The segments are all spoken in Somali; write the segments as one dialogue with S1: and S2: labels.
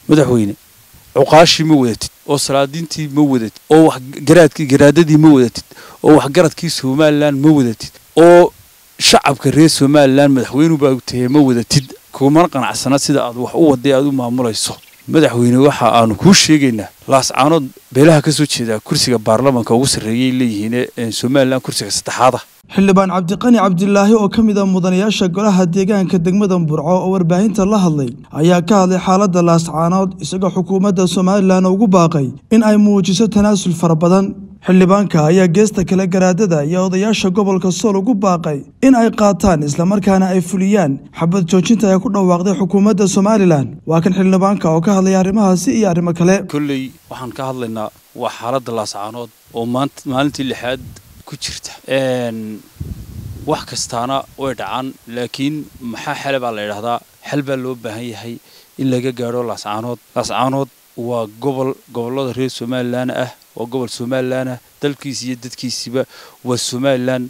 S1: madaxweyne cuqaashii ma wadatid oo salaadiintii ma wadatid oo wax garaadkii garaadadii ma wadatid oo waxgaradkii somalilan ma wadatid oo shacabka reer somalilan madaxweynu baa tahay ma wadatid kumana qanacsana sida aad wax u waday aad u maamulayso madaxweyne waxa aanu kuu sheegaynaa laascaanood beelaha ka soo jeedaa kursiga baarlamanka ugu sarreeyay leeyihiin ee somalilan kursiga saddexaada
S2: xildhibaan cabdiqani cabdilaahi oo ka mid a mudanayaasha golaha deegaanka degmada burco oo warbaahinta la hadlay ayaa ka hadlay xaaladda laascaanood isagoo xukuumadda somalilan ugu baaqay in ay muujiso tanaasul fara badan xildhibaanka ayaa geesta kale garaadada iyo odayaasha gobolka sool ugu baaqay in ay qaataan islamarkaana ay fuliyaan xabad joojinta ay ku dhawaaqday xukuumadda somalilan waa kan xildhibaanka oo ka hadlaya arrimahaasi iyo arrimo kale
S1: kolley waxaan ka hadlaynaa waa xaaladda laascaanood oo maanta maalintii lixaad ku jirta wax kastaana way dhacaan laakiin maxaa xele baa la yidhaahdaa xel baa loo baahan yahay in laga gaadho laascaanood laascaanood waa gobol gobollada reer somalilan ah waa gobol somalilan ah dalkiisi iyo dadkiisiba waa somalilan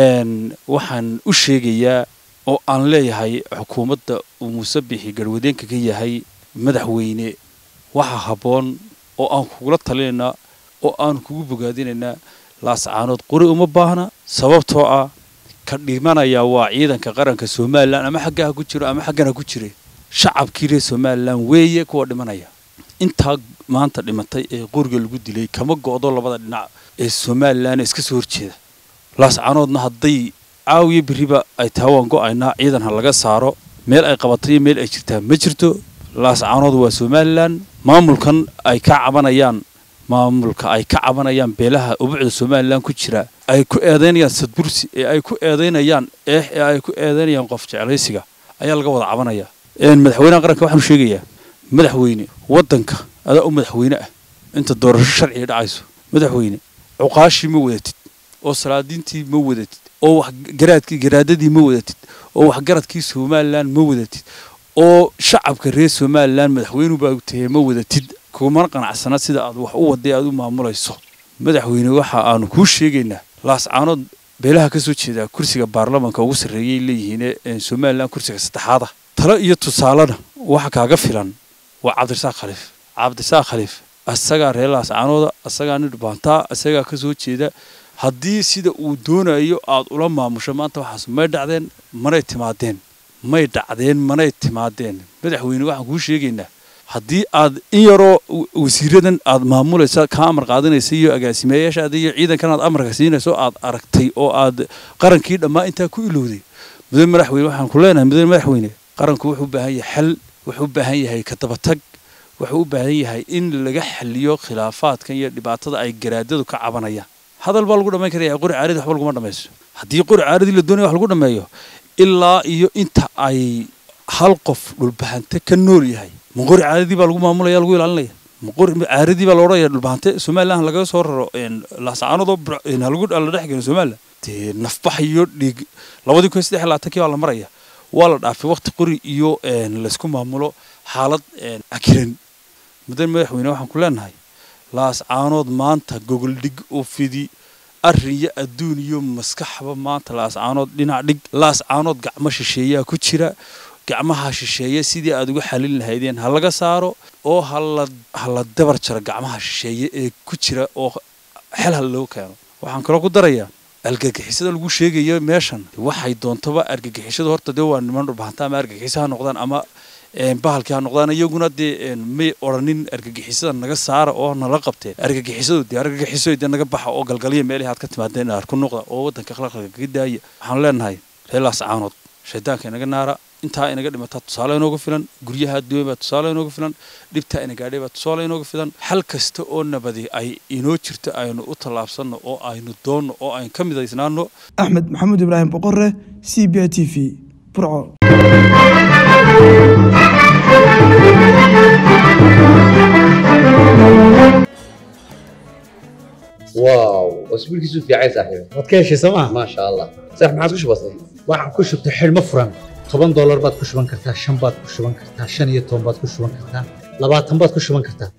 S1: waxaan u sheegayaa oo aan leeyahay xukuumadda uu muuse bixi garwadeenka ka yahay madaxweyne waxa habboon oo aan kugula talinaynaa oo aan kugu bogaadinaynaa laascaanood qori uma baahna sababtoo ah ka dhimanayaa waa ciidanka qaranka somalilan ama xaggaha ku jiro ama xaggana ku jire shacabkii reer somalilan weeye kuwa dhimanaya intaa maanta dhimatay ee qoriga lagu dilay kama go'do labada dhinac ee somalilan iska soo horjeeda laascaanoodna hadday caawiyo beriba ay tahay waan go'aynaa ciidan ha laga saaro meel ay qabatay iyo meel ay jirtaa ma jirto laascaanood waa somalilan maamulkan ay ka cabanayaan maamulka ay ka cabanayaan beelaha ubucda somalilan ku jira ay ku eedaynayaan sadbursi ee ay ku eedaynayaan eex ee ay ku eedaynayaan qof jeclaysiga ayaa laga wada cabanaya madaxweynaha qaranka waxaanu sheegayaa madaxweyne waddanka adaa u madaxweyne ah inta doorasho sharciga dhacayso madaxweyne cuqaashii ma wadatid oo salaadiintii ma wadatid oo wax garaadkii garaadadii ma wadatid oo waxgaradkii somalilan ma wadatid oo shacabka reer somalilan madaxweynu baa tahay ma wadatid kumana qanacsana sida aad wax u waday aad u maamulayso madaxweyne waxa aanu kuu sheegaynaa laascaanood beelaha ka soo jeedaa kursiga baarlamanka ugu sarreeyay leeyihiin ee somalilan kursiga saddexaada talo iyo tusaalena waxa kaaga filan waa cabdirasaaq khaliif cabdirasaaq khaliif asagaa reer laascaanooda asagaa nin dhubaantaa asagaa ka soo jeeda haddii sida uu doonayo aad ula maamusho maanta waxaas may dhacdeen manay timaadeen may dhacdeen manay timaadeen madaxweyne waxaan kuu sheegaynaa haddii aad in yaroo wasiiradan aad maamulaysa kaa amar qaadanaysa iyo agaasimeeyaashaada iyo ciidankan aad amarka siinayso aad aragtay oo aad qarankii dhammaa intaa ku ilowday mudane madaxweyne waxaan ku leenahay mudane madaxweyne qaranku wuxuu u baahan yahay xal wuxuu u baahan yahay ka dabatag wuxuu u baahan yahay in laga xaliyo khilaafaadkan iyo dhibaatada ay garaadadu ka cabanayaan hadal baa lagu dhammayn karaya qori caaradii waxba laguma dhammayso haddii qori caaradii la doonaya wax lagu dhammeeyo ilaa iyo inta ay hal qof dhulbahante ka nool yahay ma qori caaradii baa lagu maamulaya lagu ilaalinaya ma qori caaradii baa la odhanaya dhulbahante somaliland lagaga soo raro laascaanoodoo halagu la dhex gelo somaliland dee nafbax iyo dhiig labadii kun saddex labaatankii baa la maraya waa la dhaafay waqti qori iyo laysku maamulo xaalad akiran mudane madaxweyne waxaan ku leenahay laascaanood maanta gogoldhig oo fidi arrin iyo adduun iyo maskaxba maanta laascaanood dhinac dhig laascaanood gacmo shisheeyaa ku jira gacmaha shisheeye sidii aad uga xalin lahaydeen ha laga saaro oo hala hala dabar jaro gacmaha shisheeye ee ku jira oo xel ha loo keeno waxaan kaloo ku darayaa argagixisada lagu sheegayo meeshan waxay doontaba argagixisadu horta dee waa niman dhulbahanta ama argagixiso ha noqdaan ama bahalkii ha noqdaan iyaguna dee may odhanin argagixisada naga saara oo nala qabteen argagixisadu dee argagixiso dee naga baxa oo galgalya meelihii aad ka timaadeen aar ku noqda oo waddanka khalaqalka kaga daaya waxaan leenahay reer laascaanood shaydaanka inaga naara intaa inaga dhimataa tusaale inooga filan guryaha adduunya baa tusaale inooga filan dhibtaa ina gaadhay baa tusaale inooga filan xal kasta oo nabadi ay inoo jirto aynu u tallaabsanno oo aynu doonno oo aynu ka midaysnaano
S2: axmed maxamuud ibraahim boqore c b i t v burco
S3: واو اسبوع كيسو في عايز صاحبي
S4: waad ka heshay sooma
S3: ما شاء الله صح ما عادش بسيط
S4: waxaan ku shubtay xidhmo furan toban doolar baad ku shuban kartaa shan baad ku shuban kartaa shan iyo toban baad ku shuban kartaa labaatan baad ku shuban kartaa